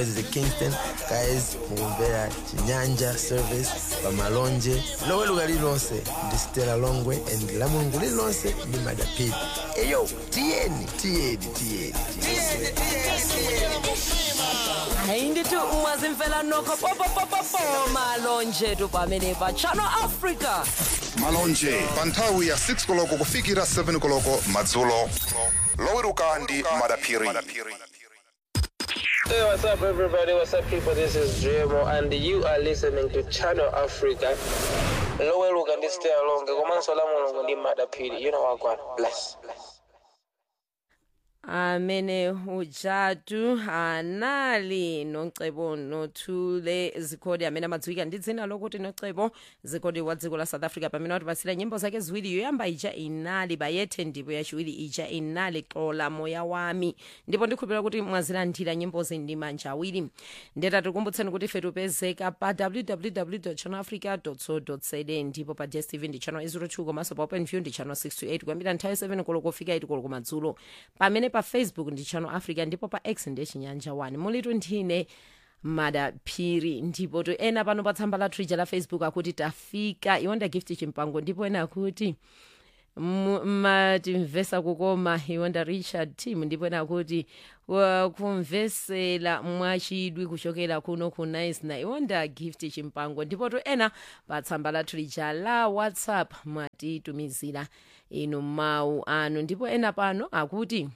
mwezi kingston guys mukumvera chinyanja service pamalonje loweruka lililonse ndi stela longwe and la mulungu lililonse ndi madapiri eyo tiyeni tiyeni tiyeni tiyeni hayi ndithi umazimfela nokho popopopopo malonje tu pamene pa channel africa malonje pa nthawi ya 6 koloko kufikira 7 koloko madzulo loweruka ndi madaphiri Hey, what's up, everybody? What's up, people? This is Jemo, and you are listening to Channel Africa. Loweluka ndi stay along. Komanso la mulungu ndi madaphiri. You know what, God. Bless. Bless. amene ujatu anali nocebo nothule zikhodi amene amadziwika ndi dzina lokuti nocebo zikhodi wa dziko la south africa pamene watipasira nyimbo zake ziwiri yoyamba ija inali bayethe ndipo yachiwiri ija inali xola moya wami ndipo ndikhulupirira kuti mwazilandira nyimbozi ndi manja awiri ndeta tikumbutseni kuti ife tipezeka pa www channel africa co za ndipo pa dstv ndi channel 02 komanso pa open view ndi channel 628 kuyambira nthawi 7 koloko kufika 8 koloko madzulo pamene pa facebook ndi channel africa ndipo pa x ndi chinyanja 1 mulitu nthine madaphiri ndipo to ena pano pa tsamba la twitter la facebook akuti tafika iwonda gift chimpango ndipo ena akuti mu- matimvesa kukoma iwonda richard tim ndipo ena akuti wa- kumvesera mwachidwi kuchokera kuno ku nice na iwonda gift chimpango ndipo to ena pa tsamba la twitter la whatsapp mwatitumizira inu mawu anu ndipo ena pano akuti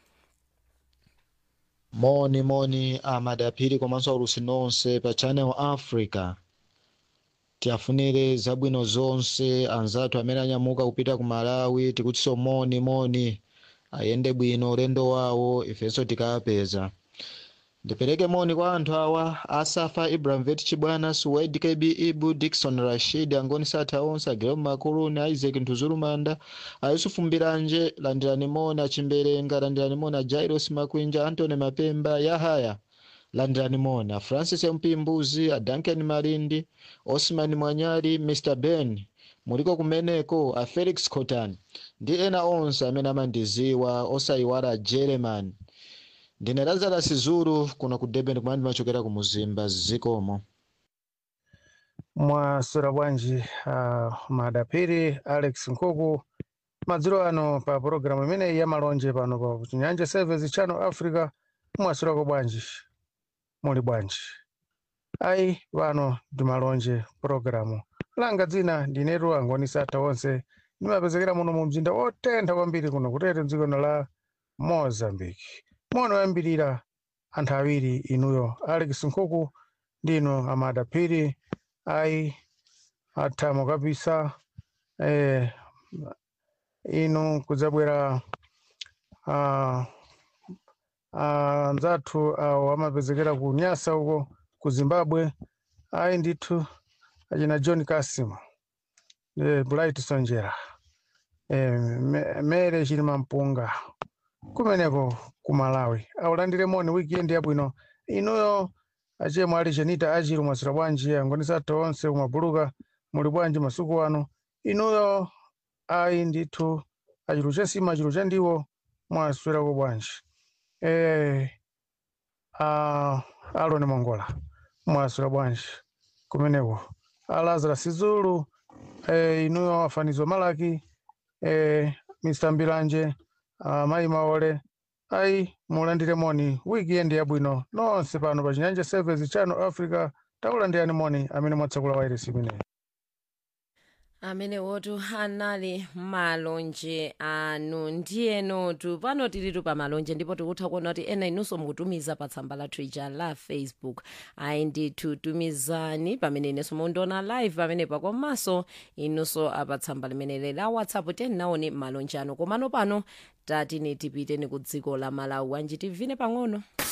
moni moni amadaphiri komanso aulusi nonse pa channel africa tiafunire zabwino zonse anzathu amene anyamuka kupita ku malawi tikutinso moni moni ayende bwino ulendo wawo ifenso tikapeza ndipereke moni kwa anthu awa asafa ibrahimovich chibwana suwaid kb ibu dikson rashid angoni satha onse agilom makuluni isaac ntuzulumanda ayusufu mbiranje landirani moni achimberenga landirani moni ajairos makwinja antony mapemba yahaya landirani moni a francis mpimbuzi a duncan malindi osman mwanyali mr ben muliko kumeneko a felix cotan ndi ena onse amene amandiziwa osayiwala a german ndine lazarus zulu kuno ku durban kumene ndimachokera ku muzimba zikomo mwasura bwanji uh, madapiri alex nkuku madzulo ano pa pulogalamu imeneyi ya malonje pano pa chinyanja service channel africa mwasurako bwanji muli bwanji ayi pano ndi malonje pulogalamu langa dzina ndinetu angoni satha onse ndimapezekera muno mu mzinda wotentha kwambiri kuno kutete dziko la mozambique mono yambirira anthu awiri inuyo alex nkuku ndino amadapiri ayi athamo kabisa eh, inu kudzabwera ah, ah, anzathu awo amapezekera ku nyasa uko ku zimbabwe ayi ndithu achina john kasim eh, bright sonjera eh, Me- mere chilima mpunga kumeneko ku malawi aulandire moni weekend yabwino inuyo achemwe ali chenita achiru mwasira bwanji angoni satha onse kumabuluka muli bwanji masuku ano inuyo ayi ndithu achiru chasima achiru chandiwo mwaswerako bwanji eh, ah, aloni mongola mwaswera bwanji kumeneko alazarus zulu eh, inuyo afanizo malaki eh, mr mbiranje ah, mayi maole ayi mulandire moni weekend yabwino nonse pano pa chinyanja service channel africa takulandirani moni amene mwatsakula wairesi imeneyi amene wotu anali malonje anu ndiyenotu pano tilitu pa malonje ndipo tikutha kuona kuti ena inunso mukutumiza pa tsamba la twitter la facebook ayi ndithu tumizani pamene inenso mundiona live pamenepa komanso inunso apa tsamba limeneli la whatsapp tenaone malonje anu komano pano tatine tipiteni ku dziko la malawi anji tivine pang'ono